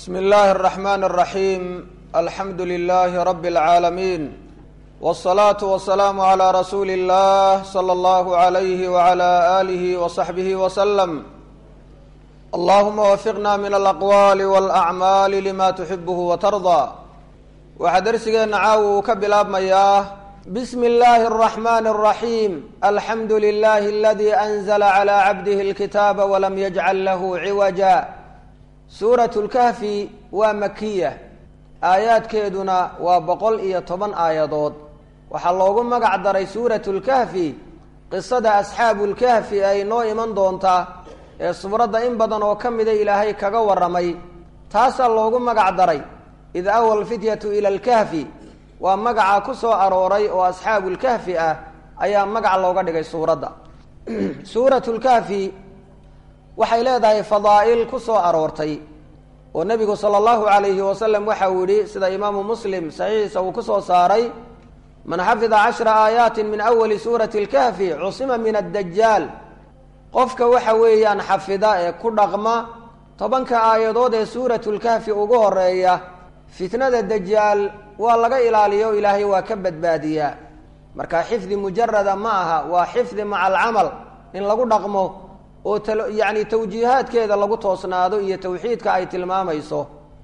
bsmi اllahi الرaxman الraxim alxamdu lilahi rab اlcaalamiin wالصalaaةu wasalaamu عlى rasuuli اllah slى اllah عalyh wعlى alih وصaxbih wslm allahuma wafiqna min alaqwali wاlأcmaali lima tuxibh watarضى waxaa dersigeenna caawa uu ka bilaabmayaa bsmi اllahi الرaxman الraxim alxamdu lilahi aladi anzla عlى cabdih اlkitaaba wlam yajcal lahu ciwaja suurat lkahfi waa makiya aayaadkeeduna waa boqol iyo toban aayadood waxaa loogu magac daray suurat lkahfi qisada asxaabu lkahfi ay noo iman doontaa ee suuradda in badan oo ka mida ilaahay kaga waramay taasaa loogu magac daray id awa lfityatu ila lkahfi waa magaca ku soo arooray oo asxaabu lkahfi ah ayaa magac looga dhigay suuradda suurat lkahfi waxay leedahay fadaa'il ku soo aroortay oo nebigu sala allahu calayhi wasalam waxa uu yihi sida imaamu muslim saxiixiisa uu ku soo saaray man xafida cashra aayaatin min awali suurati اlkahfi cusima min addajaal qofka waxa weeyaan xafida ee ku dhaqma tobanka aayadood ee suuratu lkahfi ugu horeeya fitnada dajaal waa laga ilaaliyo ilaahay waa ka badbaadiyaa marka xifdi mujarada ma aha waa xifdi maca alcamal in lagu dhaqmo oo yani tawjiihaadkeeda lagu toosnaado iyo tawxiidka ay tilmaamayso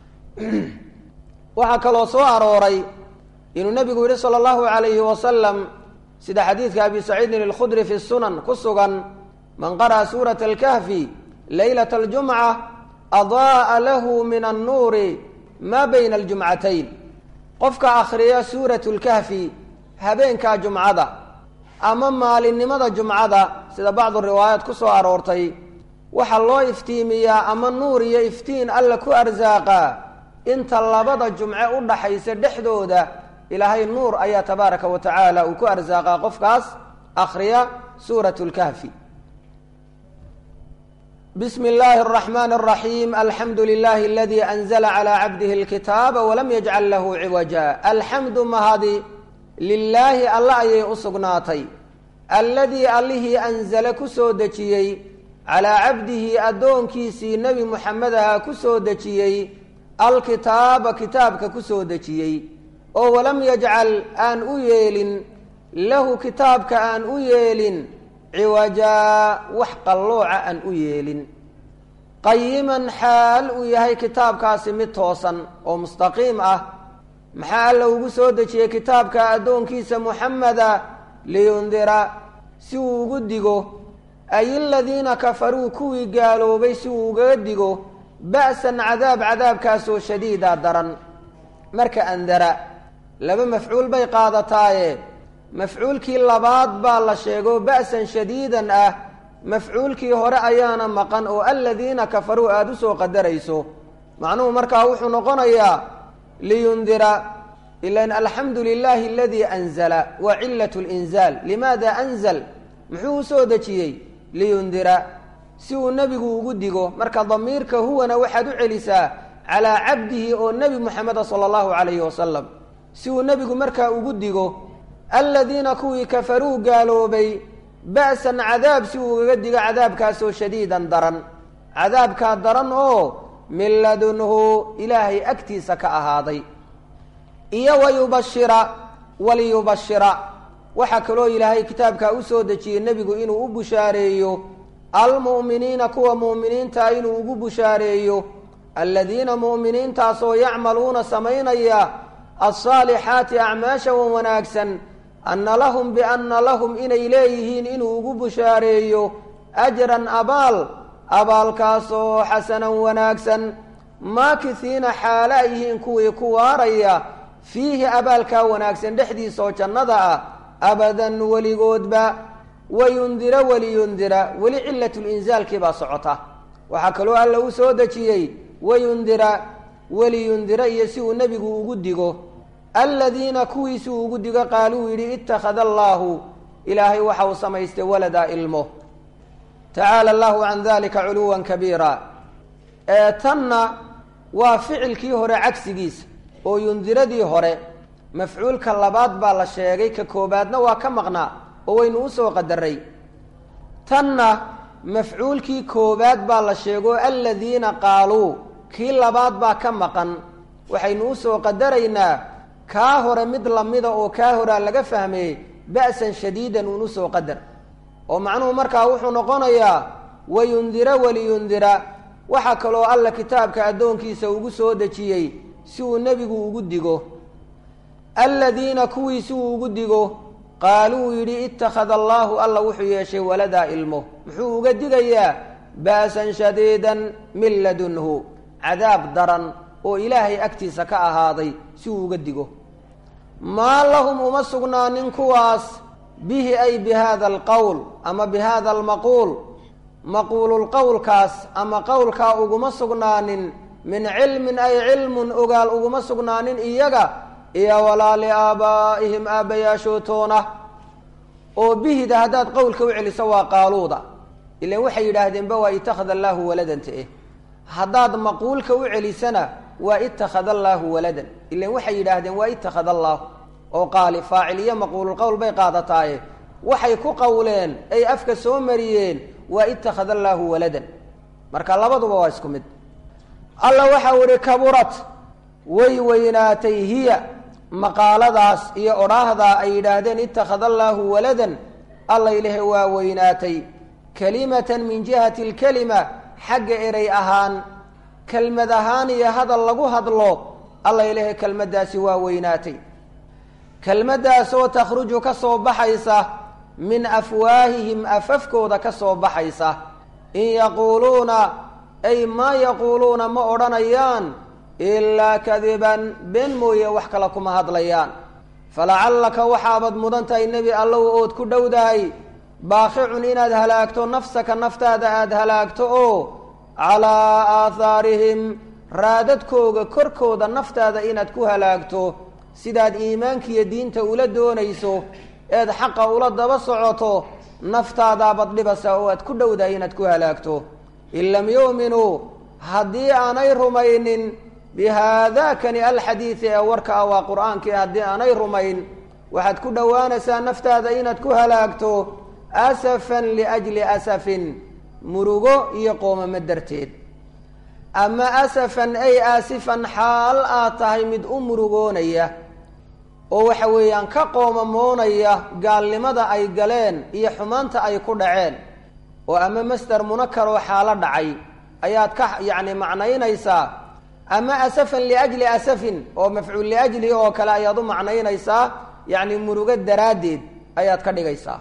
waxaa kaloo soo arooray inuu nebigu yihi sala allahu alayhi wasalam sida xadiidka abi saciidin alkhudri fi sunan ku sugan man qara'a suurata alkahfi laylat aljumca ada'a lahu min annuuri maa bayna aljumcatayn qofka akhriya suurat lkahfi habeenkaa jumcada ama maalinimada jumcada sida bacdu riwaayaat ku soo aroortay waxaa loo iftiimiyaa ama nuur iyo iftiin alla ku arsaaqaa inta labada jumce u dhaxaysa dhexdooda ilaahay nuur ayaa tabaaraka wa tacaala uu ku arsaaqaa qofkaas akhriya suurat lkahfi bismi illaahi araxmaan araxiim alxamdu lilahi aladi anzla calaa cabdihi alkitaaba walam yajcal lahu ciwaja alxamdu mahadi lilaahi alla ayay u sugnaatay alladii allihii anzala ku soo dejiyey calaa cabdihi addoonkiisii nebi muxamedaha ku soo dejiyey alkitaaba kitaabka ku soo dejiyey oo walam yajcal aan u yeelin lahu kitaabka aan u yeelin ciwajaa wax qallooca aan u yeelin qayiman xaal uu yahay kitaabkaasi mid toosan oo mustaqiim ah maxaa alla ugu soo dejiyey kitaabka addoonkiisa muxameda liyundira si uu ugu digo ay aladiina kafaruu kuwii gaaloobay si uu ugaga digo ba'san cadaab cadaabkaasoo shadiida daran marka andara laba mafcuul bay qaadataaye mafcuulkii labaad baa la sheego ba'san shadiidan ah mafcuulkii hore ayaana maqan oo aladiina kafaruu aada u soo qadarayso macnuhu markaa wuxuu noqonayaa liyundira ilan alxamdu lilahi aladii anzala waa cilat linzaal limaada anzal muxuu usoo dejiyey liyundira si uu nebigu ugu digo marka damiirka huwana waxaad u celisaa calaa cabdihi oo nebi muxameda sala allahu calayhi wasalam si uu nebigu markaa ugu digo aladiina kuwii kafaruu gaaloobay ba'san cadaab si uu ugaga digo cadaabkaasoo shadiidan daran cadaabkaa daran oo min ladunhu ilaahay agtiisa ka ahaaday iyo wayubashira waliyubashira waxaa kaloo ilaahay kitaabkaa usoo dejiyey nebigu inuu u bushaareeyo almu'miniina kuwa mu'miniinta inuu ugu bushaareeyo aladiina mu'miniintaasoo yacmaluuna samaynaya alsaalixaati acmaasha wan wanaagsan anna lahum bianna lahum inay leeyihiin inuu ugu bushaareeyo ajran abaal abaalkaasoo xasanan wanaagsan maakisiina xaalo ay yihiin kuwii ku waaraya fiihi abaalkaa wanaagsan dhexdiisa oo jannada ah abadan weligoodba wayundira weliyundira weli cilatlinzaalkii baa socota waxaa kaloo alla u soo dejiyey wayundira weliyundira iyo si uu nebigu ugu digo aladiina kuwii si uu ugu digo qaaluu yidhi ittakhada allaahu ilaahay waxa uu samaystay waladaa ilmo tacaala allahu can dalika culuwan kabiira ee tanna waa ficilkii hore cagsigiisa oo yundiradii hore mafcuulka labaad baa la sheegay ka koobaadna waa ka maqnaa oo waynu usoo qadaray tanna mafcuulkii koobaad baa la sheego aladiina qaaluu kii labaad baa ka maqan waxaynu usoo qadaraynaa kaa hore mid lamida oo kaa horaa laga fahmay ba'san shadiidan uun usoo qadar oo macnuhu markaa wuxuu noqonayaa wayundira waliyundira waxaa kaloo alla kitaabka addoonkiisa ugu soo dejiyey si uu nebigu ugu digo aladiina kuwii si uu ugu digo qaaluu yidhi ittakhada allaahu alla wuxuu yeeshay waladaa ilmo muxuu uga digayaa ba'san shadiidan min ladunhu cadaab daran oo ilaahay agtiisa ka ahaaday si uu uga digo maa lahum uma sugnaanin kuwaas bihi ay bi hada alqowl ama bi hada almaquul maquululqowlkaas ama qowlkaa uguma sugnaanin min cilmin ay cilmun ogaal uguma sugnaanin iyaga iyo walaa liaabaa'ihim aabbayaashootoona oo bihida haddaad qowlka u celiso waa qaaluuda ilan waxay yidhaahdeenba waa itakhada allaahu waladanta eh haddaad maquulka u celisana waa itakhada allaahu waladan ilan waxay yidhaahdeen waa itakhada allaahu oo qaali faacil iyo maquululqowl bay qaadataaye waxay ku qowleen ay afka soo mariyeen waa itakhada allaahu waladan marka labaduba waa isku mid alla waxau ihi kaburat way weynaatay hiya maqaaladaas iyo odhaahdaa ay yidhaahdeen itakhada allaahu waladan alla ilahe waa weynaatay kalimatan min jihati alkelima xagga erey ahaan kelmad ahaan iyo hadal lagu hadlo alla ilahe kelmaddaasi waa weynaatay kelmaddaasoo takhruju ka soo baxaysa min afwaahihim afafkooda ka soo baxaysa in yaquuluuna ay maa yaquuluuna ma odhanayaan ilaa kadiban been mooye wax kale kuma hadlayaan falacallaka waxaabad mudan tahay nebi allow ood ku dhowdahay baaqicun inaad halaagto nafsaka naftaada aada halaagto oo calaa aathaarihim raadadkooga korkooda naftaada inaad ku halaagto sidaad iimaankiiyo diinta ula doonayso eed xaqa ula daba socoto naftaadaabad dhibasa oo aad ku dhowdahay inaad ku halaagto in lam yu'minuu haddii aanay rumaynin bihaadaakani alxadiidi ee warka ah waa qur-aankii haddii aanay rumayn waxaad ku dhowaanaysaa naftaada inaad ku halaagto asafan liajli asafin murugo iyo qoomamo darteed ama asafan ay aasifan xaal aad tahay mid u murugoonaya oo waxa weeyaan ka qoomamoonaya gaalnimada ay galeen iyo xumaanta ay ku dhaceen oo ama masder munakar oo xaalo dhacay ayaad ka yacni macnaynaysaa ama asafan liajli asafin oo mafcuul liajlihi oo kale ayaad u macnaynaysaa yacni murugo daraaddeed ayaad ka dhigaysaa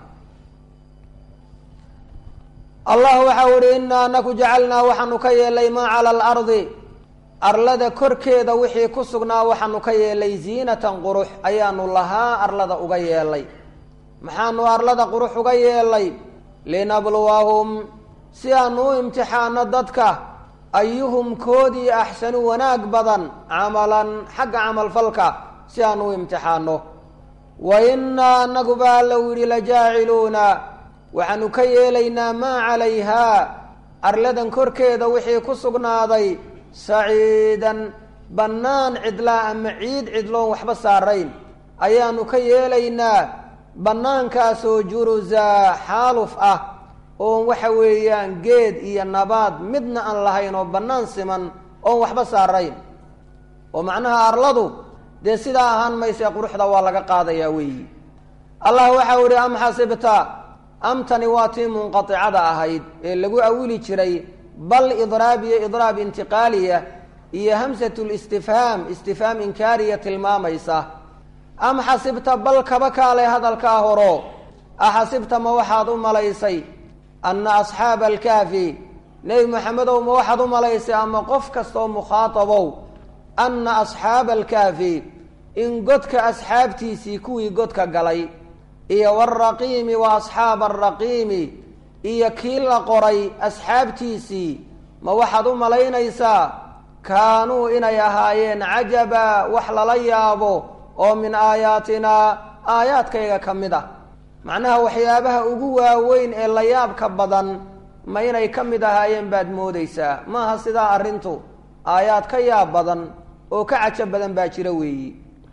allah waxau ihi inaa anaku jacalnaa waxaanu ka yeelay maa cala alardi arlada korkeeda wixii ku sugnaa waxaanu ka yeelay ziinatan qurux ayaanu lahaa arlada uga yeelay maxaanu arlada qurux uga yeelay linabluwahum si aanu u imtixaano dadka ayuhum koodii axsanu wanaag badan camalan xagga camalfalka si aanu u imtixaano wa inaa anaguba allow yidhi lajaaciluuna waxaanu ka yeelaynaa maa calayhaa arladan korkeeda wixii ku sugnaaday saciidan bannaan cidlaa ama ciid cidloon waxba saarayn ayaanu ka yeelaynaa bannaankaasoo jurusaa xaaluf ah oon waxa weeyaan geed iyo nabaad midna aan lahayn oo bannaan siman oon waxba saarayn oo macnaha arladu dee sidaa ahaan maysee quruxda waa laga qaadayaa weeyi allah waxau ihi am xasibta amtani waa tii munqaicada ahayd ee lagu awili jiray bal idraab iyo idraab intiqaaliya iyo hamsat listifhaam istifhaam inkaariya tilmaamaysa am xasibta bal kaba kaale hadalkaa horo axasibta ma waxaad u malaysay anna asxaaba alkaafi nebi maxamedow ma waxaad u malaysay ama qof kastaoo mukhaatabow anna asxaaba alkaafi in godka asxaabtiisii kuwii godka galay iyo waraqiimi wa asxaaba araqiimi iyo kii la qoray asxaabtiisii ma waxaad u malaynaysaa kaanuu inay ahaayeen cajaba wax lala yaabo oo min aayaatinaa aayaadkayga ka mid ah macnaha waxyaabaha ugu waaweyn ee la yaabka badan ma inay ka mid ahaayeen baad moodaysaa maaha sidaa arrintu aayaad ka yaab badan oo ka cajo badan baa jira weeyi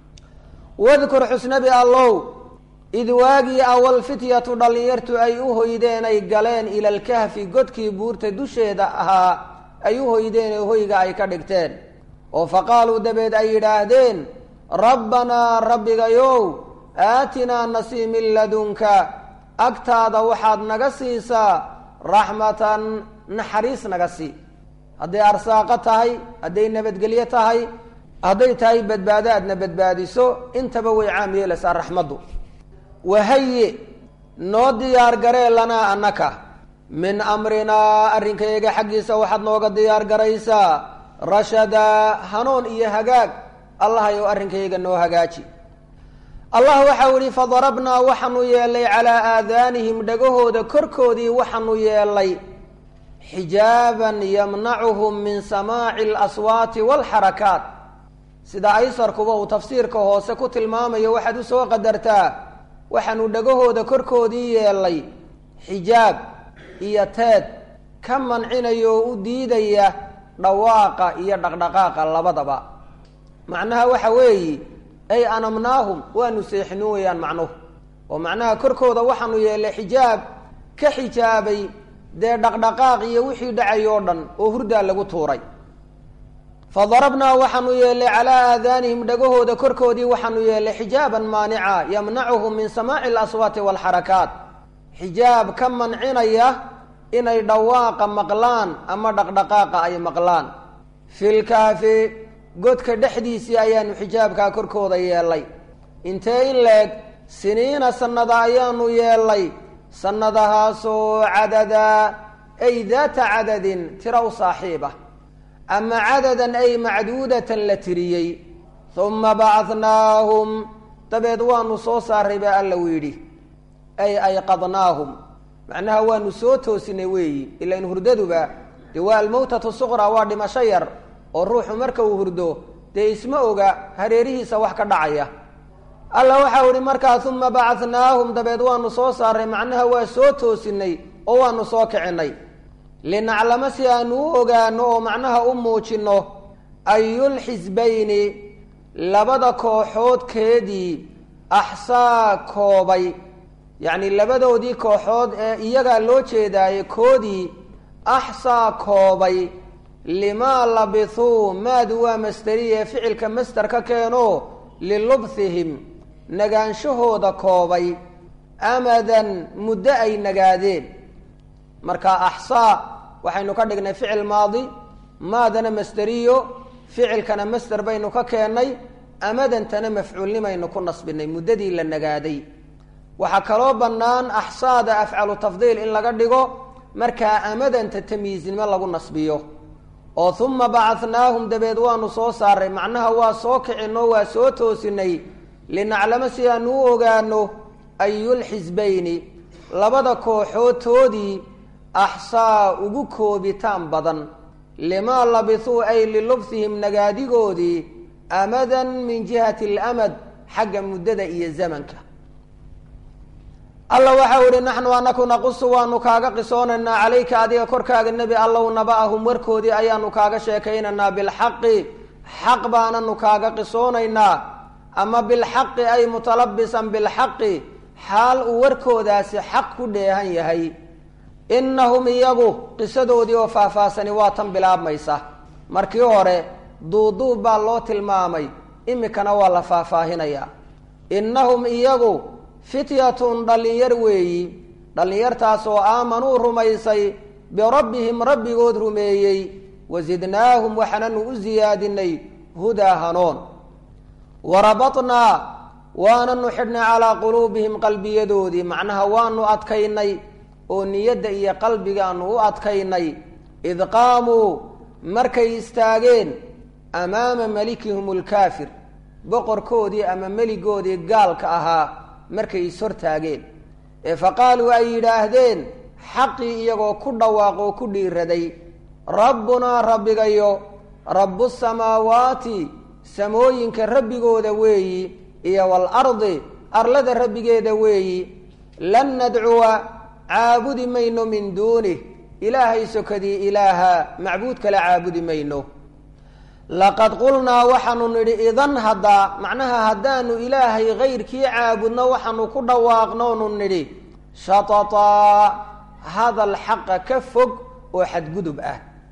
wadkur xusnabi allow id waagii awal fityatu dhallinyartu ay u hoydeen ay galeen ila alkahfi godkii buurta dusheeda ahaa ay u hoydeen ee hoyga ay ka dhigteen oo fa qaaluu dabeed ay yidhaahdeen rabbanaa rabbigayow aatinaa nasii min ladunka agtaada waxaad naga siisaa raxmatan naxariis naga sii hadday arsaaqo tahay hadday nabadgelyo tahay hadday tahay badbaado aadna badbaadiso intaba way caam yeelaysaa raxmaddu wahaye noo diyaar garee lanaa annaka min amrinaa arrinkayaga xaggiisa waxaad nooga diyaar garaysaa rashadaa hanuun iyo hagaag allahayow arrinkayaga noo hagaaji allah waxau ihi fadarabnaa waxaanu yeelay calaa aadaanihim dhagahooda korkoodii waxaanu yeelay xijaaban yamnacuhum min samaaci alaswaati waalxarakaat sida aysarkuba uu tafsiirka hoose ku tilmaamayo waxaad u soo qadartaa waxaanu dhagahooda korkoodii yeelay xijaab iyo teed ka mancinaya oo u diidaya dhawaaqa iyo dhaqdhaqaaqa labadaba macnaha waxa weeyi ay anamnaahum waanu seexinin weeyaan macnuhu oo macnaha korkooda waxaanu yeelay xijaab ka xijaabay dee dhaqdhaqaaq iyo wixii dhacay oo dhan oo hurdaa lagu tuuray fadarabnaa waxaanu yeelay calaa aadaanihim dhagahooda korkoodii waxaanu yeelay xijaaban maanica yamnacuhum min samaaci alaswaati waalxarakaat xijaab ka mancinaya inay dhawaaqa maqlaan ama dhaqdhaqaaqa ay maqlaan filkaafi godka dhexdiisii ayaanu xijaabkaa korkooda yeelay intee in leeg siniina sannada ayaanu yeelay sannadahaasoo cadadaa ay daata cadadin tira u saaxiib ah ama cadadan ay macduudatan la tiriyey uma bacadnaahum dabeed waanu soo saaray baa alla u yidhi ay ayqadnaahum macnaha waanu soo toosinay weeyi ilan hurdaduba dee waa almawtatu suqra waa dhimasho yar oo ruuxu marka uu hurdo dee isma oga hareerihiisa wax ka dhacaya alla waxau ihi markaa uma bacadnaahum dabeed waanu soo saaray macnaha waa soo toosinay oo waanu soo kicinay linaclama si aanu u ogaano oo macnaha u muujinno ayulxisbayni labada kooxoodkeedii axsaa koobay yacni labadoodii kooxood ee iyagaa loo jeedaaye koodii axsaa koobay limaa labithuu maadu waa masteriye ficilka master ka keeno lilubthihim nagaanshahooda koobay amadan muddo ay nagaadeen marka axsaa waxaynu ka dhignay ficil maadi maadana masteriyo ficilkana master baynu ka keennay amadantana mafcuulnimaynu ku nasbinay muddadii la nagaaday waxaa kaloo bannaan axsaada afcalu tafdiil in laga dhigo markaa amadanta tamyiiznimo lagu nasbiyo oo uma bacadnaahum dabeed waanu soo saaray macnaha waa soo kicinoo waa soo toosinay linaclamo si aanu u ogaano ayulxisbayni labada kooxoodtoodii axsaa ugu koobitaan badan limaa labithuu ay lilubthihim nagaadigoodii amadan min jihati alamad xagga muddada iyo zamanka alla waxau ihi naxnu anaku naqusu waanu kaaga qisoonaynaa calayka adiga korkaaga nebi allow naba'ahum warkoodii ayaanu kaaga sheekaynaynaa bilxaqi xaq baananu kaaga qisoonaynaa ama bilxaqi ay mutalabisan bilxaqi xaal uu warkoodaasi xaq ku dheehan yahay innahum iyagu qisadoodii oo faahfaahsani waa tan bilaabmaysa markii hore duuduub baa loo tilmaamay imikana waa la faahfaahinayaa innahum iyagu fityatun dhallinyar weeyi dhallinyartaas oo aamanuu rumaysay birabbihim rabbigood rumeeyey wasidnaahum waxaananu u siyaadinay hudaa hanoon warabatnaa waananu xidhnay calaa quluubihim qalbiyadoodii macnaha waanu adkaynay oo niyadda iyo qalbigaanu u adkaynay id qaamuu markay istaageen amaama malikihim alkaafir boqorkoodii ama meligoodii gaalka ahaa markay ishortaageen ee fa qaaluu ay yidhaahdeen xaqii iyagoo ku dhawaaqoo ku dhiiraday rabbunaa rabbigayo rabbu samaawaati samooyinka rabbigooda weeyi iyo waalardi arlada rabbigeeda weeyi lan nadcuwa caabudi mayno min duunih ilaahay sokadii ilaaha macbuud kale caabudi mayno laqad qulnaa waxaanu nidhi idan haddaa macnaha haddaanu ilaahay kayrkii caabudno waxaanu ku dhawaaqnoonu nidhi shatataa hadal xaqa ka fog oo xadgudub ah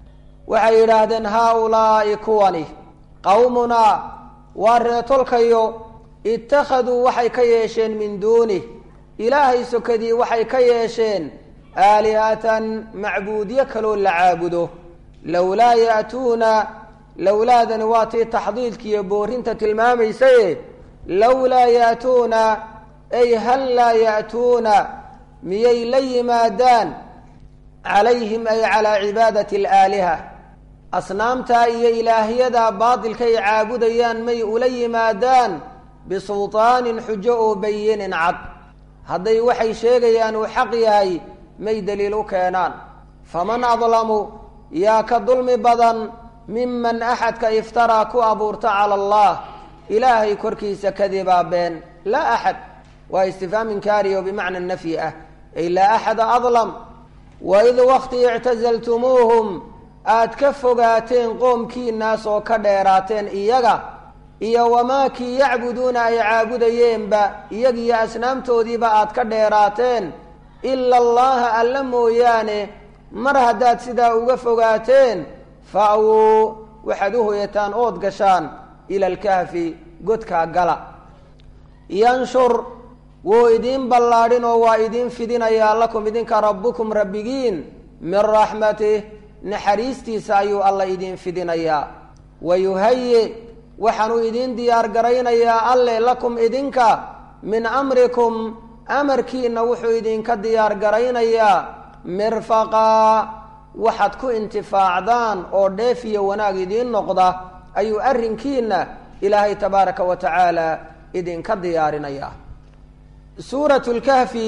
waxay yidhaahdeen haa-ulaa'i kuwani qowmunaa waa reetolkayo ittakhaduu waxay ka yeesheen min duunih ilaahay sokadii waxay ka yeesheen aalihatan macbuudyo kaloo la caabudo lowlaa ya'tuuna lowlaadani waa tii taxdiidkiiyo boorinta tilmaamaysaye lowlaa ya'tuuna ay hal laa ya'tuuna miyay la yimaadaan calayhim ay calaa cibaadati alaaliha asnaamtaa iyo ilaahyadaa baatilkay caabudayaan may ula yimaadaan bisultaanin xujo oo bayinin cad hadday waxay sheegayaan uu xaq yahay may daliil u keenaan faman adlamu yaa ka dulmi badan miman axadka iftaraa ku abuurta cala allah ilaahay korkiisa kadibaa been laa axad waa istifhaam inkaari oo bimacna nafyi ah ay laa axada adlam waid wakti ictasaltumuuhum aad ka fogaateen qoomkiinaas oo ka dheeraateen iyaga iyo wamaa kii yacbuduuna ay caabudayeenba iyagiyo asnaamtoodiiba aad ka dheeraateen ila allaha alla mooyaane mar haddaad sidaa uga fogaateen fa-wuu waxaad u hoyataan ood gashaan ila alkahfi godkaa gala yanshur wuu idiin ballaadhin oo waa idiin fidinayaa lakum idinka rabbukum rabbigiin min raxmatih naxariistiisa ayuu alla idiin fidinayaa wayuhayi waxaanuu idiin diyaar garaynayaa alle lakum idinka min amrikum amarkiina wuxuu idinka diyaar garaynayaa mirfaqaa waxaad ku intifaacdaan oo dheef iyo wanaag idiin noqda ayuu arrinkiina ilaahay tabaaraka wa tacaala idinka diyaarinayaa suurat lkahfi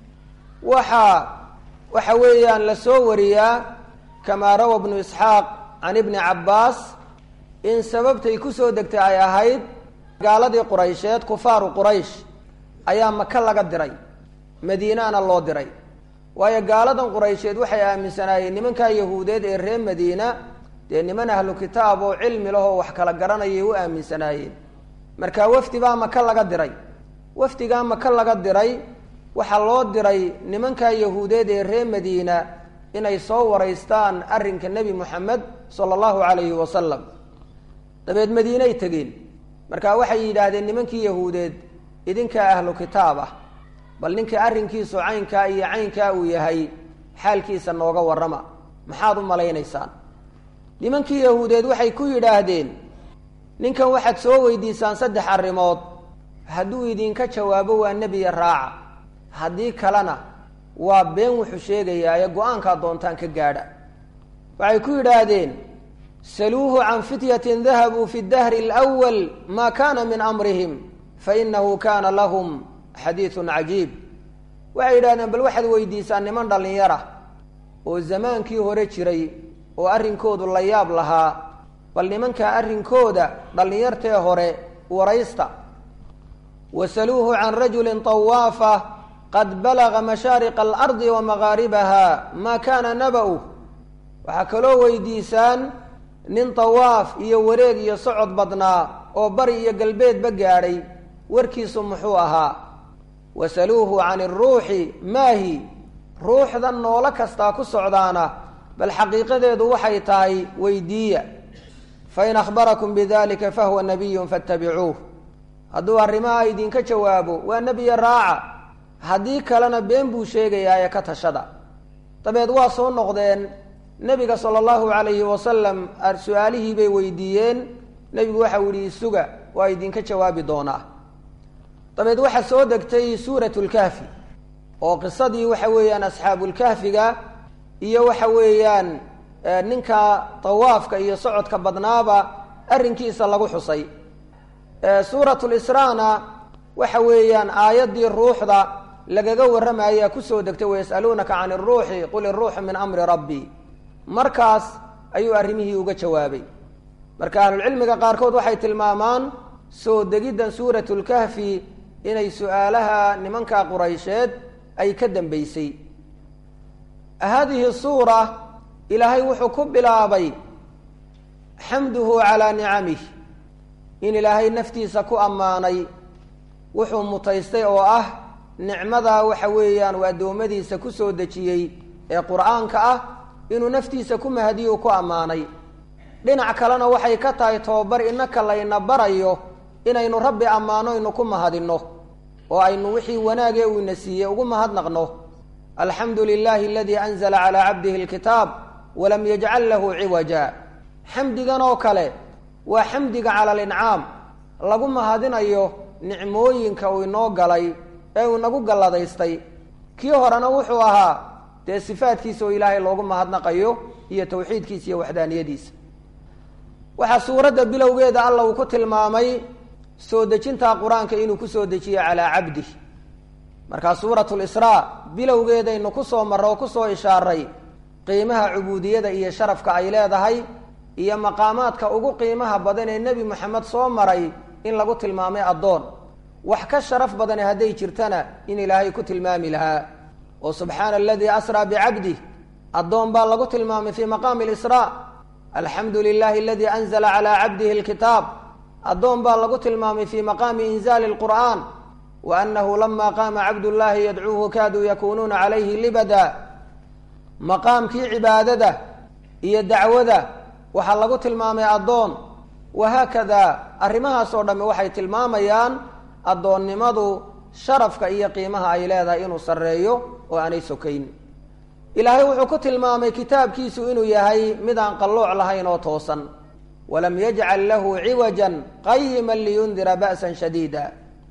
waxaa waxa weeyaan la soo wariyaa kamaa rawa bnu isxaaq can ibni cabbaas in sababtay kusoo degtay ay ahayd gaaladii quraysheed kufaaru quraysh ayaa maka laga diray madiinaana loo diray waayo gaaladan quraysheed waxay aaminsanaayeen nimankaa yahuudeed ee reer madiina dee niman ahlu kitaab oo cilmi lahoo wax kala garanayay u aaminsanaayeen marka wafdi baa maka laga diray wafdigaa maka laga diray waxaa loo diray nimankaa yahuudeed ee reer madiina inay soo waraystaan arrinka nebi moxamed sala allahu calayhi wasalam dabeed madiinay tegeen marka waxay yidhaahdeen nimankii yahuudeed idinkaa ahlu kitaab ah bal ninka arrinkiisu caynkaa iyo caynkaa uu yahay xaalkiisa nooga warrama maxaad u malaynaysaan nimankii yahuudeed waxay ku yidhaahdeen ninkan waxaad soo weydiisaan saddex arrimood hadduu idinka jawaabo waa nebiya raaca haddii kalena waa been wuxuu sheegayaaye go-aankaa doontaan ka gaadha waxay ku yidhaahdeen saluuhu can fityatin dahabuu fi dahri alwal maa kana min amrihim fainahu kana lahum xadiidun cajiib waxay yidhahdeen bal waxaad weydiisaan niman dhallinyara oo zamaankii hore jiray oo arrinkoodu la yaab lahaa bal nimankaa arrinkooda dhallinyartee hore waraysta wasaluuhu can rajulin طawaafa qad balaga mashaariqa alardi wa magaaribaha maa kana naba-u waxaa kaloo weydiisaan nin tawaaf iyo wareeg iyo socod badnaa oo bari iyo galbeedba gaadhay warkiisu muxuu ahaa wasaluuhu can iruuxi maahi ruuxda noolo kastaa ku socdaana bal xaqiiqadeedu waxay tahay weydiiya fain akhbarakum bidalika fahuwa nabiyun fattabicuuh hadduu arrimaha idinka jawaabo waa nebiya raaca haddii kalena been buu sheegayaa ee ka tashada dabeed waa soo noqdeen nebiga sala allahu calayhi wasalam su-aalihii bay weydiiyeen nebigu waxau yihi isuga waa idinka jawaabi doonaa dabeed waxaa soo degtay suuratu lkahfi oo qisadii waxa weeyaan asxaabulkahfiga iyo waxa weeyaan ninka tawaafka iyo socodka badnaaba arrinkiisa lagu xusay suurat lisraana waxa weeyaan aayaddii ruuxda lagaga warramaya kusoo degtay wayas'aluunaka can iruuxi qul iruuxu min amri rabbi markaas ayuu arrimihii uga jawaabay marka ahlulcilmiga qaarkood waxay tilmaamaan soo degiddan suuratu lkahfi inay su-aalaha nimanka quraysheed ay ka dambeysay haadihi suura ilaahay wuxuu ku bilaabay xamduhu calaa nicamih in ilaahay naftiisa ku ammaanay wuxuu mutaystay oo ah nicmadaa waxa weeyaan uu addoommadiisa ku soo dejiyey ee qur-aanka ah inuu naftiisa ku mahadiyo ku ammaanay dhinac kalena waxay ka tahay tobabar inaka layna barayo inaynu rabbi ammaano aynu ku mahadinno oo aynu wixii wanaagee uu ina siiyey ugu mahadnaqno alxamdu lilahi aladii anzala calaa cabdihi alkitaab walam yajcal lahu ciwaja xamdigan oo kale waa xamdiga cala alincaam lagu mahadinayo nicmooyinka uu inoo galay ee uu inagu galladaystay kii horena wuxuu ahaa dee sifaadkiisa oo ilaahay loogu mahadnaqayo iyo tawxiidkiisa iyo waxdaaniyadiisa waxaa suuradda bilowgeeda alla uu ku tilmaamay soo dejinta qur-aanka inuu kusoo dejiyo calaa cabdih markaa suuratu lisraa bilowgeedaynu kusoo marro oo kusoo ishaaray qiimaha cubuudiyada iyo sharafka ay leedahay iyo maqaamaadka ugu qiimaha badan ee nebi moxamed soo maray in lagu tilmaamay addoon wax ka sharaf badane hadday jirtana in ilaahay ku tilmaami lahaa oo subxaana aladii asraa bicabdih addoon baa lagu tilmaamay fii maqaami lisraa alxamdu lilahi aladii anzala calaa cabdihi alkitaab addoon baa lagu tilmaamay fii maqaami inzaali lqur'aan wa anahu lama qaama cabdullaahi yadcuuhu kaaduu yakunuuna calayhi libada maqaamkii cibaadada iyo dacwada waxaa lagu tilmaamay addoon wahaakada arrimahaas oo dhamme waxay tilmaamayaan addoonnimadu sharafka iyo qiimaha ay leedahay inuu sarreeyo oo aanay sokayn ilaahay wuxuu ku tilmaamay kitaabkiisu inuu yahay mid aan qallooc lahayn oo toosan walam yajcal lahu ciwajan qayima liyundira ba'san shadiida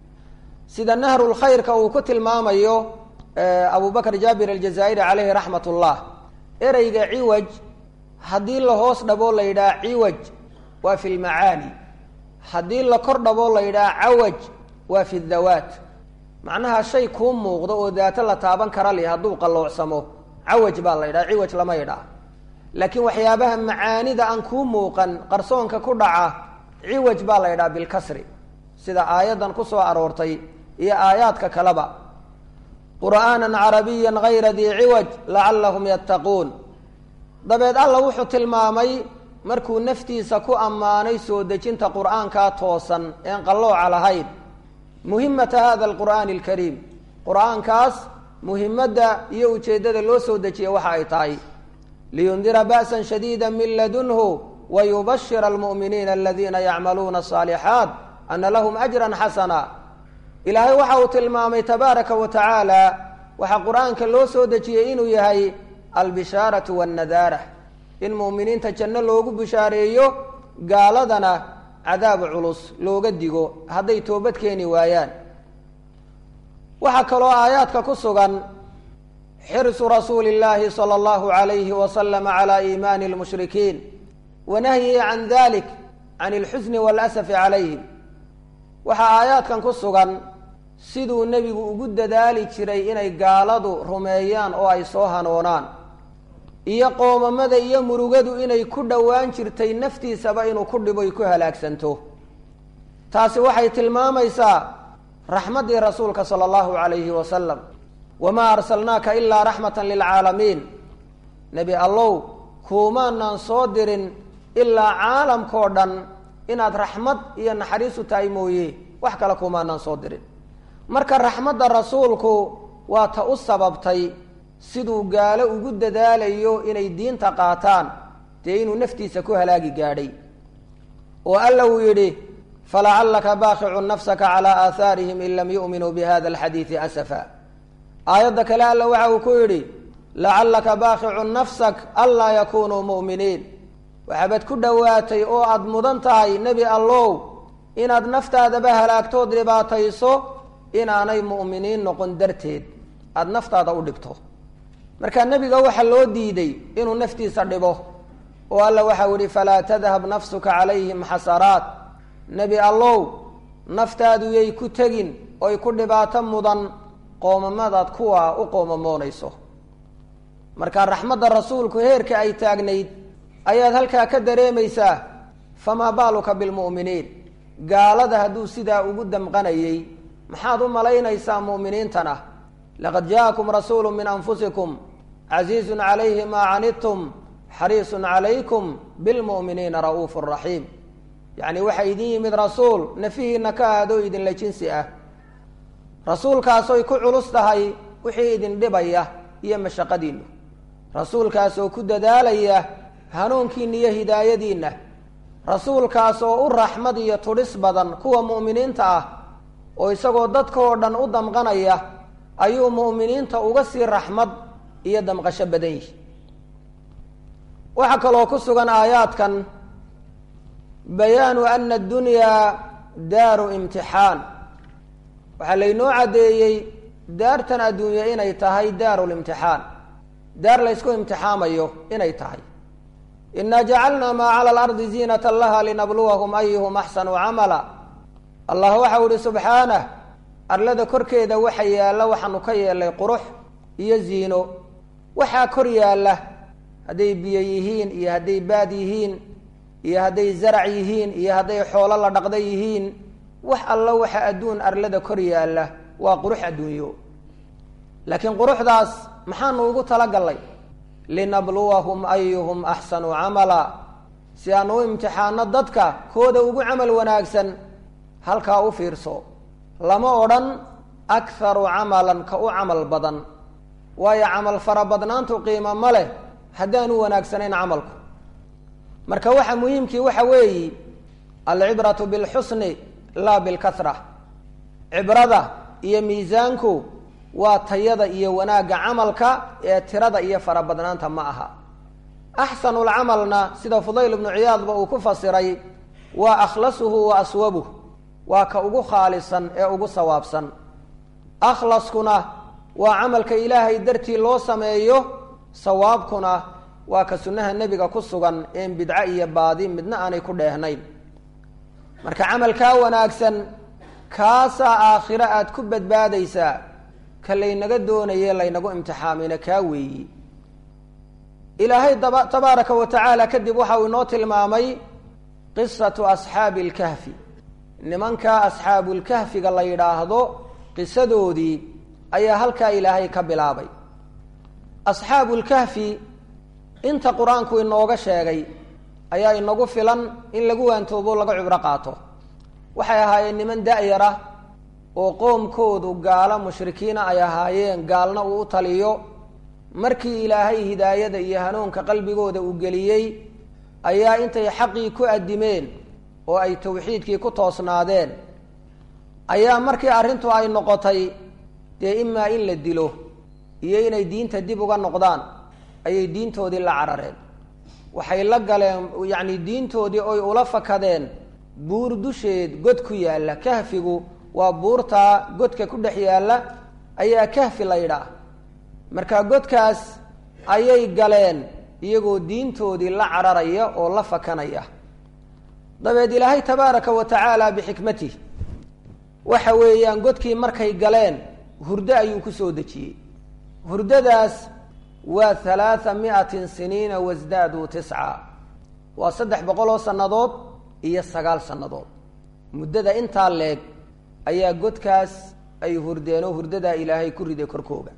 sida nahrulkhayrka uu ku tilmaamayo abu bakr jaabir aljazaa'iri caleyhi raxmat ullah ereyga ciwaj haddii la hoos dhaboo la yidhaha ciwaj waa fi lmacaani haddii la kor dhaboo la yidhaha cawaj waa fi dawaat macnaha shay kuu muuqdo oo daato la taaban kara li hadduu qalloocsamo cawaj baa la yidhaha ciwaj lama yidhaha laakiin waxyaabaha macaanida aan kuu muuqan qarsoonka ku dhaca ciwaj baa la yidhaha bilkasri sida aayaddan ku soo aroortay iyo aayaadka kaleba qur'aanan carabiya gayra dii ciwaj lacallahum yattaquun dabeed alla wuxuu tilmaamay markuu naftiisa ku ammaanay soo dejinta qur'aankaa toosan een qallooca lahayn muhimata hada alqur'aani alkariim qur'aankaas muhimadda iyo ujeeddada loo soo dejiya waxa ay tahay liyundira ba'san shadiida min ladunhu wayubashira almu'miniina aladiina yacmaluuna asaalixaat ana lahum ajran xasana ilaahay waxa uu tilmaamay tabaaraka wa tacaala waxaa qur-aanka loo soo dejiyey inuu yahay albishaaratu wannadaara in mu'miniinta janno loogu bishaareeyo gaaladana cadaab culus looga digo hadday toobad keeni waayaan waxaa kaloo aayaadka ku sugan xirsu rasuuli اllaahi salى اllahu عalayhi wasalam calى iimaani اlmushrikiin wanahyihi can dalik can اlxusni wاlasafi calayhim waxaa aayaadkan ku sugan siduu nebigu ugu dadaali jiray inay gaaladu rumeeyaan oo ay soo hanoonaan iyo qoomamada iyo murugadu inay ku dhowaan jirtay naftiisaba inuu ku dhiboy ku halaagsanto taasi waxay tilmaamaysaa raxmaddii rasuulka sala allahu calayhi wasalam wamaa arsalnaaka ilaa raxmatan lilcaalamiin nebi allow kuumaanaan soo dirin ilaa caalamkao dhan inaad raxmad iyo naxariisu tahay mooye wax kale kuumaanaan soo dirin marka raxmadda rasuulku waa ta u sababtay siduu gaalo ugu dadaalayo inay diinta qaataan dee inuu naftiisa ku halaagi gaadhay oo alla uu yidhi falacallaka baaqicun nafsaka calaa aahaarihim in lam yu'minuu bihada alxadiidi asafa aayadda kale alla waxa uu ku yidhi lacallaka baaqicun nafsak anlaa yakunuu mu'miniin waxaabad ku dhowaatay oo aada mudan tahay nebi allow inaad naftaadaba halaagtood dhibaatayso inaanay mu'miniin noqon darteed aada naftaada u dhibto marka nebiga waxaa loo diiday inuu naftiisa dhibo oo alla waxau yihi falaa tadhab nafsuka calayhim xasaraat nebi allow naftaadu yay ku tegin oy ku dhibaato mudan qoomamadaad kuwa u qoomamoonayso marka raxmadda rasuulku heerka ay taagnayd ayaad halkaa ka dareemaysaa famaa baaluka bilmu'miniin gaalada hadduu sidaa ugu damqanayey maxaad u malaynaysaa mu'miniintana laqad jaakum rasuulu min anfusikum casiizun calayhi maa canidtum xariisun calaykum bilmu'miniina ra'uufu raxiim yacni waxaa idin yimid rasuul nafihiina ka aadoo idinla jinsi ah rasuulkaasoy ku culus tahay wixii idin dhibaya iyo mashaqadiinu rasuulkaasoo ku dadaalaya hanuunkiinna iyo hidaayadiinna rasuulkaas oo u raxmad iyo tudhis badan kuwa mu'miniinta ah oo isagoo dadka oo dhan u damqanaya ayuu mu'miniinta uga sii raxmad iyo damqasho badan yihi waxaa kaloo ku sugan aayaadkan bayaanu ana addunyaa daaru imtixaan waxaa laynoo caddeeyey daartan adduunye inay tahay daaru limtixaan daar laysku imtixaamayo inay tahay inaa jacalna maa cala alardi ziinata laha linabluwahum ayuhum axsanu camala allah waxau ihi subxaanah arlada korkeeda waxa yaalla waxaanu ka yeelay qurux iyo ziino waxaa kor yaalla hadday biyo yihiin iyo hadday baad yihiin iyo hadday zarac yihiin iyo hadday xoolo la dhaqda yihiin wax alla waxa adduun arlada kor yaalla waa qurux adduunyo laakiin quruxdaas maxaanu ugu talagallay linabluwahum ayuhum axsanu camala si aan u imtixaano dadka kooda ugu camal wanaagsan halkaa u fiirso lama odhan akharu camalan ka u camal badan waayo camal farabadnaantu qiimo ma leh haddaan u wanaagsanayn camalku marka waxa muhiimkii waxa weeyi alcibratu bilxusni laa bilkahra cibrada iyo miisaanku waa tayada iyo wanaagga camalka ee tirada iyo farabadnaanta ma aha axsanulcamalna sida fudayl ibnu ciyaadba uu ku fasiray waa akhlasuhu wa aswabuh waa ka ugu khaalisan ee ugu sawaabsan akhlaskuna waa camalka ilaahay dartii loo sameeyo sawaabkuna waa ka sunnaha nebiga ku sugan een bidco iyo baadi midna aanay ku dheehnayn marka camalkaa wanaagsan kaasaa aakhiro aada ku badbaadaysaa ka laynaga doonaye laynagu imtixaamina kaa weeyi ilaahay daba tabaaraka wa tacaala kadib waxa uu inoo tilmaamay qisatu asxaabi alkahfi nimankaa asxaabulkahfiga la yidhaahdo qisadoodii ayaa halkaa ilaahay ka bilaabay asxaabulkahfi inta qur-aanku inooga sheegay ayaa inagu filan in lagu waantoobo laga cibro qaato waxay ahaayeen niman da-yara oo qoomkoodu gaalo mushrikiina ay ahaayeen gaalna uu u taliyo markii ilaahay hidaayada iyo hanuunka qalbigooda uu geliyey ayaa intay xaqii ku addimeen oo ay tawxiidkii ku toosnaadeen ayaa markii arrintu ay noqotay dee imaa in la dilo iyo inay diinta dib uga noqdaan ayay diintoodii la carareen waxay la galeen yacni diintoodii oy ula fakadeen buur dusheed god ku yaalla kahfigu waa buurtaa godka ku dhex yaalla ayaa kahfi la yidhaah marka godkaas ayay galeen iyagoo diintoodii la cararaya oo la fakanaya dabeed ilaahay tabaaraka wa tacaala bixikmatih waxa weeyaan godkii markay galeen hurdo ayuu ku soo dejiyey hurdadaas waa halaatha mi'atin siniina wasdaaduu tisca waa saddex boqol oo sannadood iyo sagaal sannadood muddada intaa leeg ayaa godkaas ay hurdeenoo hurdadaa ilaahay ku riday korkooga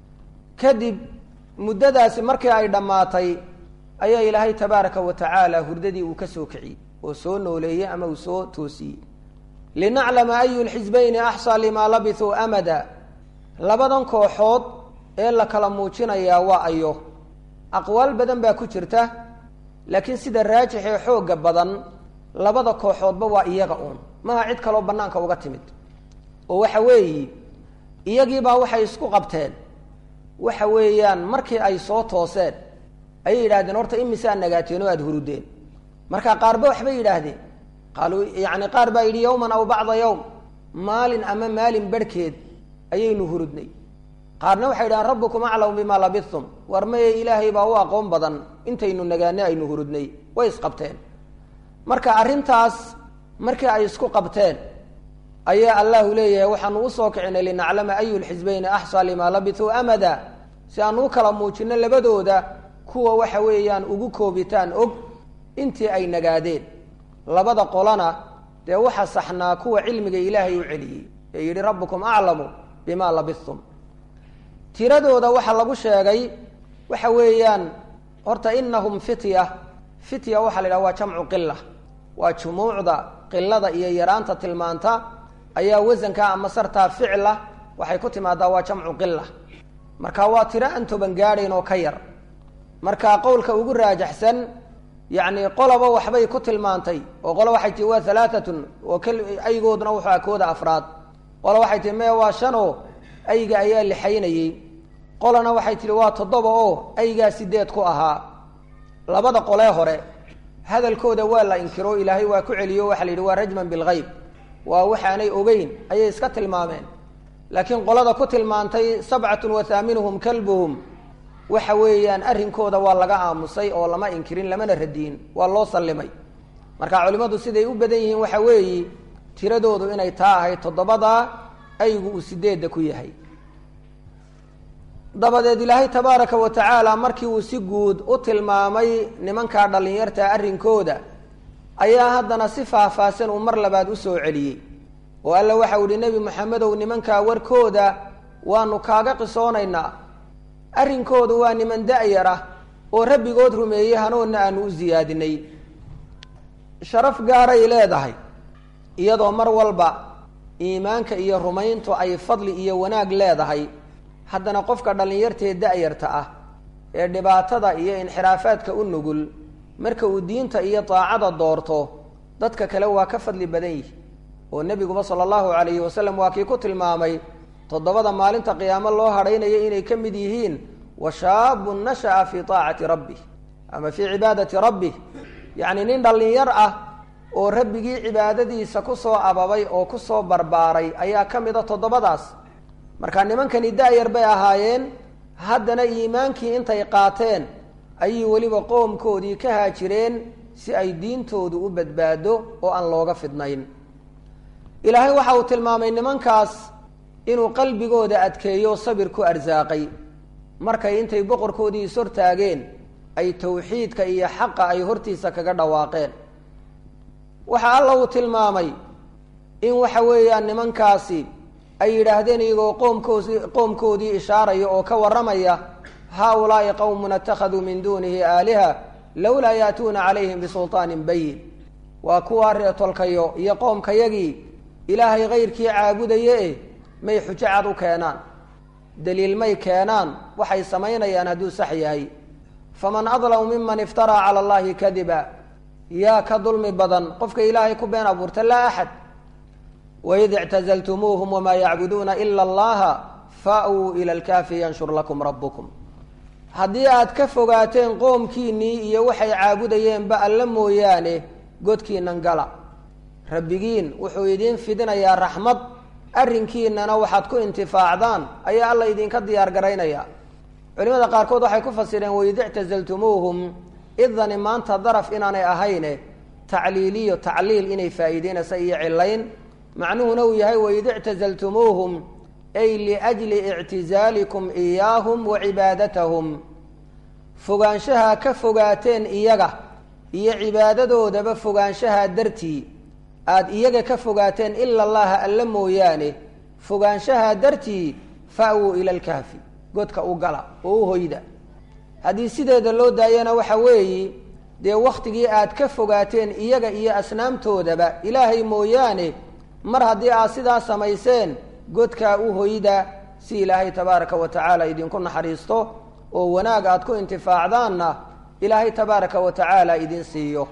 kadib muddadaasi markii ay dhammaatay ayaa ilaahay tabaaraka wa tacaala hurdadii uu ka soo kiciyey oo soo nooleeyey ama uu soo toosiyey linaclama ayu lxisbayni axsaa limaa labithuu amada labadan kooxood ee la kala muujinayaa waa ayo aqwaal badan baa ku jirta laakiin sida raajix ee xoogga badan labada kooxoodba waa iyaga uun maha cid kaloo bannaanka uga timid oo waxa weeyi iyagiibaa waxay isku qabteen waxa weeyaan markii ay soo tooseen ayay yidhahdeen horta imisaa nagaateen oo aada hurudeen marka qaarba waxbay yidhaahdeen qaaluu yacni qaar baa yidhi yawman aw bacda yawm maalin ama maalin barhkeed ayaynu hurudnay qaarna waxay yidhahdeen rabbukum aclamu bimaa labithum war maye ilaahay baa u aqoon badan intaynu nagaanay aynu hurudnay way isqabteen marka arrintaas markii ay isku qabteen ayaa allahu leeyahay waxaanu usoo kicinay linaclama ayu lxisbayni axsaa limaa labithuu amada si aanu u kala muujino labadooda kuwa waxa weeyaan ugu koobitaan og intii ay nagaadeen labada qolana dee waxa saxnaa kuwa cilmiga ilaahay u celiyey ee yidhi rabbukum aclamu bimaa labithum tiradooda waxaa lagu sheegay waxa weeyaan horta inahum fitya fitya waxaa la yidhaha waa jamcu qila waa jumuucda qilada iyo yaraanta tilmaanta ayaa wasanka ama sartaa ficla waxay ku timaadaa waa jamcu qila marka waa tiro aan toban gaadhayn oo ka yar marka qowlka ugu raajaxsan yacni qoloba waxbay ku tilmaantay oo qolo waxay tihi waa halaatatun oo k aygooduna wuxuu aha kooda afraad qolo waxay tihi maya waa shan oo ayga ayaa lixaynayey qolana waxay tihi waa toddoba oo aygaa sideed ku ahaa labada qolee hore hadalkooda waa la inkiro ilaahay waa ku celiyo waxa la yidhi waa rajman bilgeyb waa waxaanay ogeyn ayay iska tilmaameen laakiin qolada ku tilmaantay sabcatun wa haaminuhum kalbuhum waxa weeyaan arrinkooda waa laga aamusay oo lama inkirin lamana radiyin waa loo sallimay marka culimmadu siday u badan yihiin waxa weeyi tiradoodu inay taa ahayd toddobadaa aygu uu sideedda ku yahay dabadeed ilaahay tabaaraka wa tacaala markii uu si guud u tilmaamay nimankaa dhallinyarta arrinkooda ayaa haddana si faahfaahsan uu mar labaad u soo celiyey oo alla waxau ihi nebi maxamedow nimankaa warkooda waanu kaaga qisoonaynaa arrinkoodu waa niman da-yar ah oo rabbigood rumeeyey hanuunna aanu u siyaadinay sharaf gaaray leedahay iyadoo mar walba iimaanka iyo rumayntu ay fadli iyo wanaag leedahay haddana qofka dhallinyartee da-yarta ah ee dhibaatada iyo inxiraafaadka u nugul marka uu diinta iyo daacada doorto dadka kale waa ka fadli badan yihi oo nebiguba sala allahu calayhi wasalam waa kii ku tilmaamay toddobada maalinta qiyaamo loo hadhaynayo inay ka mid yihiin wa shaabun nasha'a fii taacati rabbih ama fii cibaadati rabbih yacni nin dhallinyar ah oo rabbigii cibaadadiisa kusoo ababay oo kusoo barbaaray ayaa ka mid a toddobadaas marka nimankani da-yar bay ahaayeen haddana iimaankii intay qaateen ayay weliba qoomkoodii ka haajireen si ay diintoodu u badbaado oo aan looga fidnayn ilaahay waxa uu tilmaamay nimankaas inuu qalbigooda adkeeyo sabir ku arsaaqay markay intay boqorkoodii is hortaageen ay tawxiidka iyo xaqa ay hortiisa kaga dhawaaqeen waxa alla uu tilmaamay in waxa weeyaan nimankaasi ay yidhaahdeen iyagoo qoomkoodi qoomkoodii ishaaraya oo ka warramaya haa-ulaa'i qowmun attakhaduu min duunihi aaliha lowlaa yaatuuna calayhim bisulطaanin bayin waa kuwaa reetolkayo iyo qoomkayagii ilaahay kayrkii caabudaye eh may xujo cad u keenaan daliil may keenaan waxay samaynayaan hadduu sax yahay faman adlamu miman iftaraa cala allahi kadiba yaa ka dulmi badan qofka ilaahay ku been abuurta laa axad waid ictazaltumuuhum wamaa yacbuduuna ila allaha fa-wuu ila alkaafi yanshur lakum rabbukum haddii aad ka fogaateen qoomkiinnii iyo waxay caabudayeenba alla mooyaane godkiinan gala rabbigiin wuxuu idiin fidinayaa raxmad arrinkiinana waxaad ku intifaacdaan ayaa alla idinka diyaar garaynaya culimada qaarkood waxay ku fasireen waid ictazaltumuuhum idani maanta daraf inaanay ahayne tacliiliyo tacliil inay faa'iideynaysa iyo cilayn macnuhuna uu yahay waid ictazaltumuuhum ay liajli ictizaalikum iyaahum wa cibaadatahum fogaanshaha ka fogaateen iyaga iyo cibaadadoodaba fogaanshaha dartii aada iyaga ka fogaateen ila allaha alla mooyaane fogaanshaha dartii fa-wuu ila alkahfi godka u gala oo u hoyda haddii sideeda loo daayana waxa weeyi dee wakhtigii aad ka fogaateen iyaga iyo asnaamtoodaba ilaahay mooyaane mar haddii aad sidaa samayseen godkaa u hoyda si ilaahay tabaaraka wa tacaala idinku naxariisto oo wanaag aad ku intifaacdaanna ilaahay tabaaraka wa tacaala idin siiyo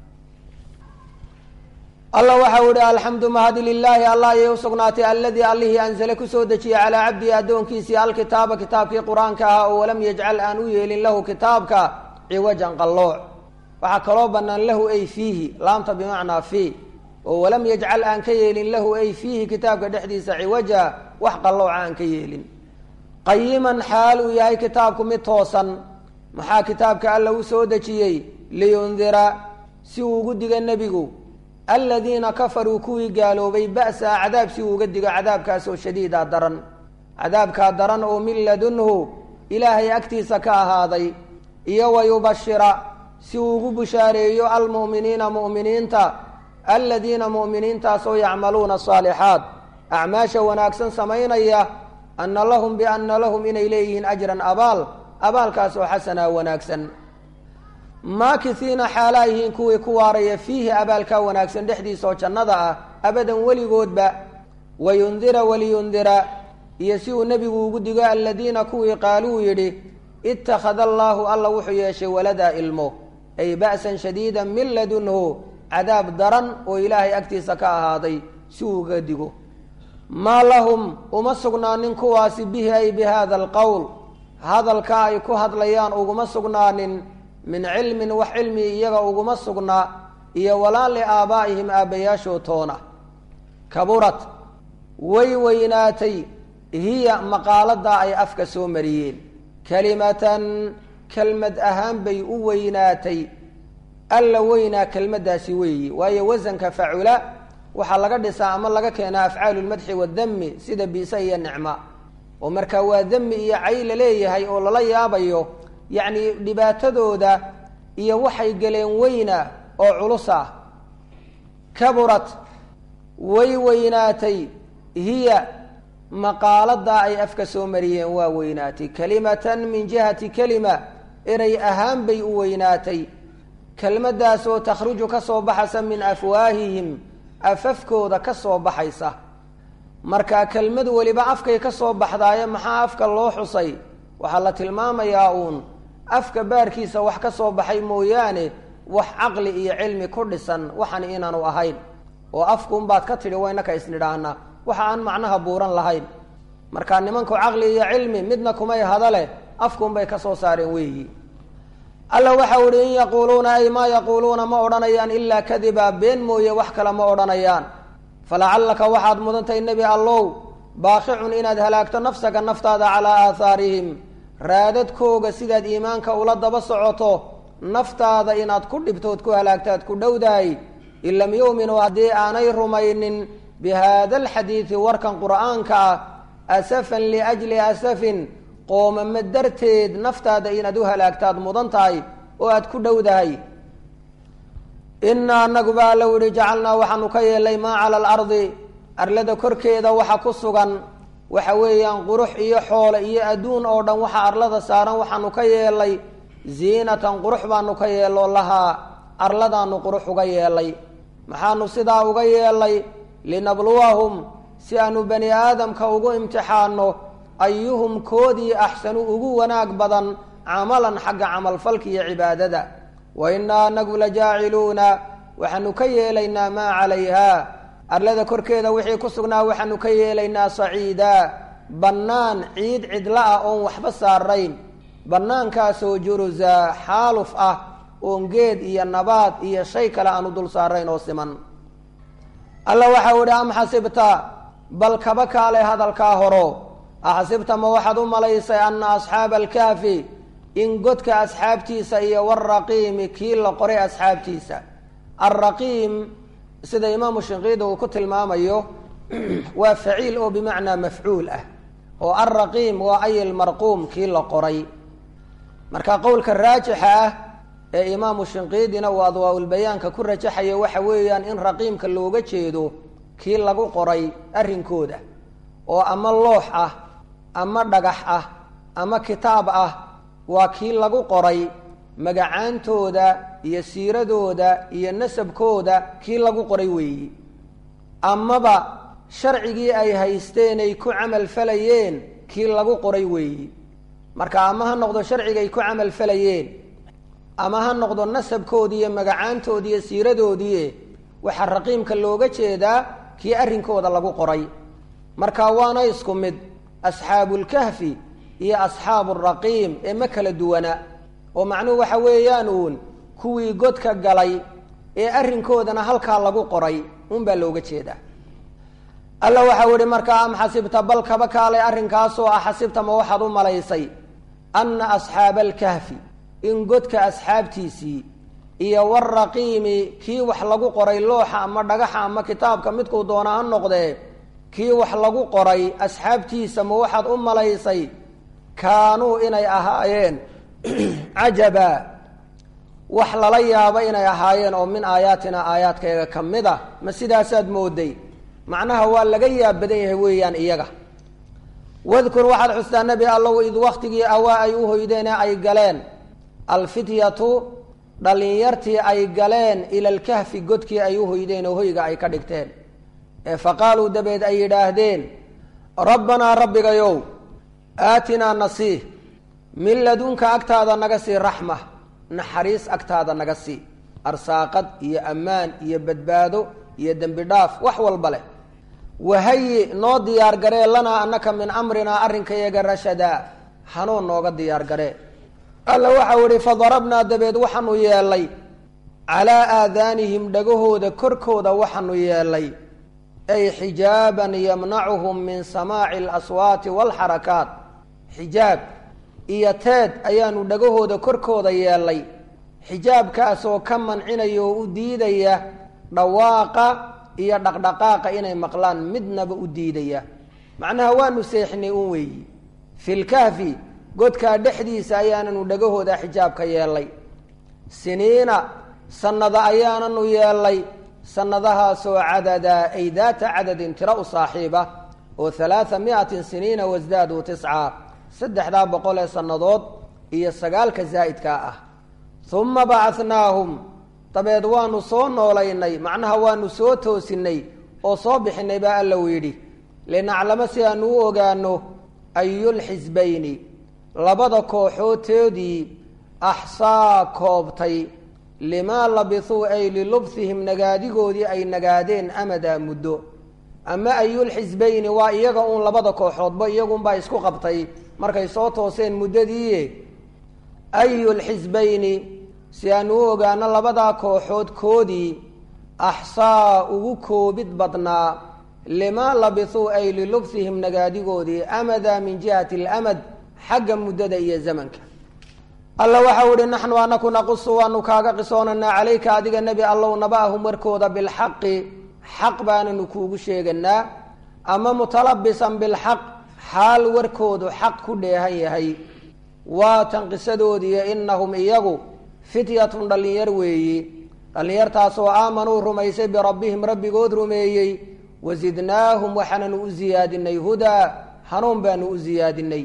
allah waxau ihi alxamdu mahadi lilaahi allah ayay usugnaatay aladii allihii anzale kusoo dejiyey calaa cabdihi addoonkiisii alkitaaba kitaabkii qur-aanka ahaa oo walam yajcal aan u yeelin lahu kitaabka ciwajan qallooc waxaa kaloo banaan lahu ay fiihi laamta bimacnaa fii oo walam yajcal aan ka yeelin lahu ay fiihi kitaabka dhexdiisa ciwaja wax qallooca aan ka yeelin qayiman xaal uu yahay kitaabku mid toosan maxaa kitaabka alla u soo dejiyey liyundira si uu ugu diga nebigu aladiina kafaruu kuwii gaaloobay ba'sa cadaab si uu uga digo cadaabkaasoo shadiida daran cadaabkaa daran oo min ladunhu ilaahay agtiisa ka ahaaday iyo wayubashira si uu ugu bushaareeyo almu'miniina mu'miniinta aladiina mu'miniintaasoo yacmaluuna asaalixaat acmaasha wanaagsan samaynaya ana lahum biana lahum inay leeyihiin ajran abaal abaalkaasoo xasanaa wanaagsan maakisiina xaalaa yihiin kuwii ku waaraya fiihi abaalkaa wanaagsan dhexdiisa oo jannada ah abadan weligoodba wayundira waliyundira iyo si uu nebigu ugu digo aladiina kuwii qaaluu yidhi ittakhada allaahu alla wuxuu yeeshay waladaa ilmo ay ba'san shadiida min ladunhu cadaab daran oo ilaahay agtiisa ka ahaaday si uu uga digo maa lahum uma sugnaanin kuwaasi bihi ay bi hada alqowl hadalka ay ku hadlayaan uguma sugnaanin min cilmin wax cilmi iyaga uguma sugnaa iyo walaa liaabaa'ihim aabbayaashoo toona kaburat way weynaatay hiya maqaaladaa ay afka soo mariyeen kelimatan kelmad ahaan bay u weynaatay alla weynaa kelmaddaasi weeyi waayo wasanka facula waxaa laga dhisaa ama laga keenaa afcaalu lmadxi wadami sida biisa iyo nicma oo markaa waa dami iyo cay la leeyahay oo lala yaabayo yacni dhibaatadooda iyo waxay galeen weyna oo culus ah kaburat way weynaatay hiya maqaaladaa ay afka soo mariyeen waa weynaatay kalimatan min jihati kelima erey ahaan bay u weynaatay kelmaddaas oo takhruju ka soo baxaysa min afwaahihim afafkooda ka soo baxaysa marka kelmad weliba afkay ka soo baxdaaye maxaa afka loo xusay waxaa la tilmaamayaa uun afka baarkiisa wax ka soo baxay mooyaane wax caqli iyo cilmi ku dhisan waxan inaanu ahayn oo afkuunbaad ka tidhi waynaka isnidhaahna waxa aan macnaha buuran lahayn marka nimanku caqli iyo cilmi midna kumay hadale afkuunbay ka soo saareen weeyi alla waxau ihi in yaquuluuna ay maa yaquuluuna ma odhanayaan ilaa kadiba been mooye wax kale ma odhanayaan falacallaka waxaad mudantahay nebi allow baaqicun inaad halaagto nafsaka naftaada calaa aahaarihim raadadkooga sidaad iimaanka ula daba socoto naftaada inaad ku dhibtood ku halaagtaad ku dhowdahay in lam yu'minuu haddii aanay rumaynin bi haada alxadiidi warkan qur'aanka ah asafan liajli asafin qoomamo darteed naftaada inaad u halaagtaad mudan tahay oo aad ku dhowdahay inaa anagu baa alla yihi jacalnaa waxaanu ka yeelay maa cala alardi arlada korkeeda waxa ku sugan waxa weeyaan qurux iyo xoole iyo adduun oo dhan waxa arlada saaran waxaanu ka yeelay ziinatan qurux baanu ka yeelo lahaa arladaanu qurux uga yeelay maxaanu sidaa uga yeelay linabluwahum si aanu bani aadamka ugu imtixaano ayuhum koodii axsanu ugu wanaag badan camalan xagga camalfalka iyo cibaadada wa innaa anagu la jaaciluuna waxaanu ka yeelaynaa maa calayha arlada korkeeda wixii ku sugnaa waxaanu ka yeelaynaa saciida bannaan ciid cidla ah oon waxba saarayn bannaankaasoo jurusa xaaluf ah oon geed iyo nabaad iyo shay kale aanu dul saarayn oo siman alla waxau idhi am xasibta bal kaba kaale hadalkaa horo axsibta ma waxaad u malaysay ana asxaaba alkaafi in godka asxaabtiisa iyo waraqiimi kii la qoray asxaabtiisa alraqiim sida imaamu shinqiidi uu ku tilmaamayo waa faciil oo bimacnaa mafcuul ah oo alraqiim waa ay lmarquum kii la qoray marka qowlka raajixa ah ee imaamu shinqiidina uu adwaa-ulbayaanka ku rajaxayo waxa weeyaan in raqiimka looga jeedo kii lagu qoray arrinkooda oo ama loox ah ama dhagax ah ama kitaab ah waa kii lagu qoray magacaantooda iyo siiradooda iyo nasabkooda kii lagu qoray weeyi amaba sharcigii ay haysteenay ku camal falayeen kii lagu qoray weeyi marka ama ha noqdo sharcigay ku camal falayeen ama ha noqdo nasabkoodii iyo magacaantoodii iyo siiradoodii waxaa raqiimka looga jeedaa kii arrinkooda lagu qoray marka waana isku mid asxaabulkahfi iyo asxaabu raqiim ee ma kala duwana oo macnuhu waxa weeyaan uun kuwii godka galay ee arrinkoodana halkaa lagu qoray unbaa looga jeedaa alla waxau ihi markaa am xasibta bal kaba kaalay arrinkaasoo ah xasibta ma waxaad u malaysay anna asxaaba alkahfi in godka asxaabtiisii iyo waraqiimi kii wax lagu qoray looxa ama dhagaxa ama kitaabka midkuu doona ha noqdee kii wax lagu qoray asxaabtiisa ma waxaad u malaysay kaanuu inay ahaayeen cajaba wax lala yaabo inay ahaayeen oo min aayaatina aayaadkayga ka mid a ma sidaasaad mooday macnaha waa laga yaab badan yahay weeyaan iyaga wadkur waxaad xustaa nebi allow id waktigii awaa ay u hoydeene ay galeen alfityatu dhallinyartii ay galeen ila alkahfi godkii ay u hoydeen oo hoyga ay ka dhigteen ee faqaaluu dabeed ay yidhaahdeen rabbanaa rabbigayow aatinaa nasiih min ladunka agtaada naga sii raxma naxariis agtaada naga sii arsaaqad iyo ammaan iyo badbaado iyo dembi dhaaf wax walba leh wahayi noo diyaar garee lanaa anaka min amrinaa arrinkayaga rashadaa hanuun nooga diyaar garee alla waxau ihi fadarabnaa dabeed waxaanu yeelay calaa aadaanihim dhagahooda korkooda waxaanu yeelay ay xijaaban yamnacuhum min samaaci alaswaati waalxarakaat xijaab iyo teed ayaanu dhagahooda korkooda yeelay xijaabkaasoo ka mancinaya oo u diidaya dhawaaqa iyo dhaqdhaqaaqa inay maqlaan midnaba u diidaya macnaha waanu seexinay un weeyi filkahfi godkaa dhexdiisa ayaananu dhagahooda xijaabka yeelay siniina sannada ayaananu yeelay sannadahaasoo cadadaa ay daata cadadin tiro u saaxiiba oo halaatha miatin siniina wasdaaduu tiscaa saddexdaa boqol ee sannadood iyo sagaalka zaa'idkaa ah uma bacadnaahum dabeed waanu soo noolaynay macnaha waanu soo toosinay oo soo bixinay baa alla u yidhi linaclamo si aanu u ogaano ayulxisbayni labada kooxoodtoodii axsaa koobtay limaa labisuu ay lilubhihim nagaadigoodii ay nagaadeen amadaa muddo ama ayulxisbayni waa iyaga uun labada kooxoodba iyagunbaa isku qabtay markay soo tooseen muddadii ayulxisbayni si aanu u ogaano labadaa kooxood koodii axsaa ugu koobid badnaa limaa labisuu ay lilubhihim nagaadigoodii amadaa min jihati alamad xagga muddada iyo zamanka alla waxau ihi naxnu anaku naqusu waanu kaaga qisoonanaa calayka adiga nebi allow naba'ahum warkooda bilxaqi xaq baananu kuugu sheeganaa ama mutalabisan bilxaq xaal warkoodu xaq ku dheehan yahay waatan qisadoodiiyo inahum iyagu fityatun dhallinyar weeyi dhallinyartaasoo aamanuu rumaysay birabbihim rabbigood rumeeyey wasidnaahum waxaananu u siyaadinay hudaa hanuun baanu u siyaadinay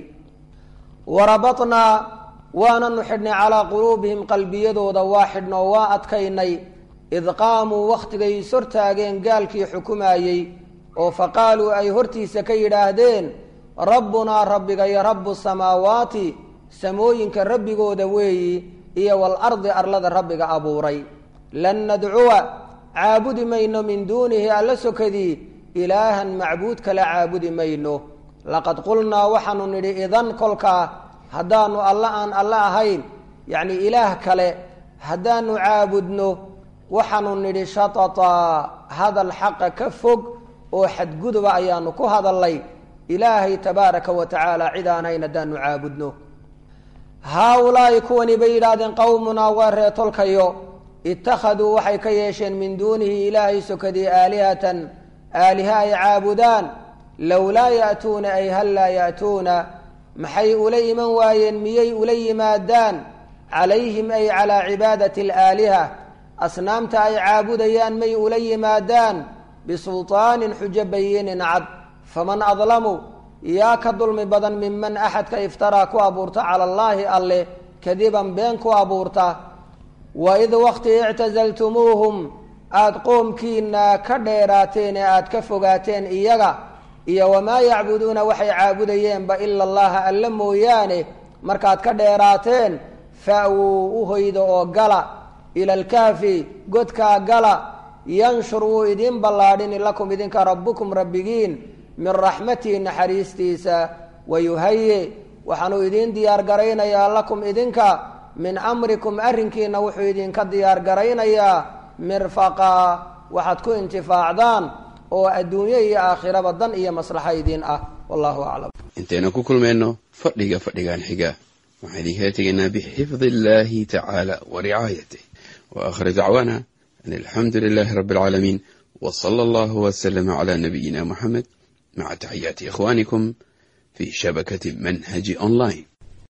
warabatnaa waananu xidhnay calaa quluubihim qalbiyadooda waa xidhnoo waa adkaynay id qaamuu wakhtigay ishortaageen gaalkii xukumaayey oo faqaaluu ay hortiisa ka yidhaahdeen rabbunaa rabbigayo rabbu samaawaati samooyinka rabbigooda weeyi iyo walardi arlada rabbiga abuuray lan nadcuwa caabudi mayno min duunihi alla sokadii ilaahan macbuud kale caabudi mayno laqad qulnaa waxaanu nidhi idan kolkaa haddaanu alla aan alle ahayn yacni ilaah kale haddaanu caabudno waxaanu nidhi shatataa hadal xaqa ka fog oo xadguduba ayaanu ku hadalnay ilaahay tabaaraka wa tacaala cid aan hayn haddaanu caabudno haa-ulaa'i kuwani bay yidhaahdeen qowmunaa waa reetolkayo ittakhaduu waxay ka yeesheen min duunihi ilaahay sokadii aalihatan aaliha ay caabudaan lowlaa ya'tuuna ay hal laa ya'tuuna maxay ula iman waayeen miyay ula yimaadaan calayhim ay calaa cibaadati alaaliha asnaamta ay caabudayaan may ula yimaadaan bisulطaanin xujo bayinin cad faman adlamu yaa ka dulmi badan minman axadka iftaraa ku abuurta cala allaahi alleh kadiban been ku abuurta waid wakti ictasaltumuuhum aada qoomkiina ka dheeraateen ee aada ka fogaateen iyaga iyo wamaa yacbuduuna waxay caabudayeenba ila allaha alle mooyaane markaad ka dheeraateen fa-wuu u hoyda oo gala ila alkahfi godkaa gala yanshur wuu idiin ballaadhini lakum idinka rabbukum rabbigiin min raxmatihi naxariistiisa wayuhaye waxaanuu idiin diyaar garaynayaa lakum idinka min amrikum arrinkiina wuxuu idinka diyaar garaynayaa mirfaqaa waxaad ku intifaacdaan oo adduunyo iyo aakhiraba dan iyo maslaxa idiin ah wallahu aclam intaynu ku kulmayno fadhiga fadhigan xiga waxaan idinkala tegaynaa bixifdi illahi tacaala wa ricaayatih wa aakhir dacwaana an alxamdu lilahi rabbi alcaalamiin w sala allahu waslama cala nabiyina muxamed maca taxiyaati ikhwanikum fi shabakati manhaji online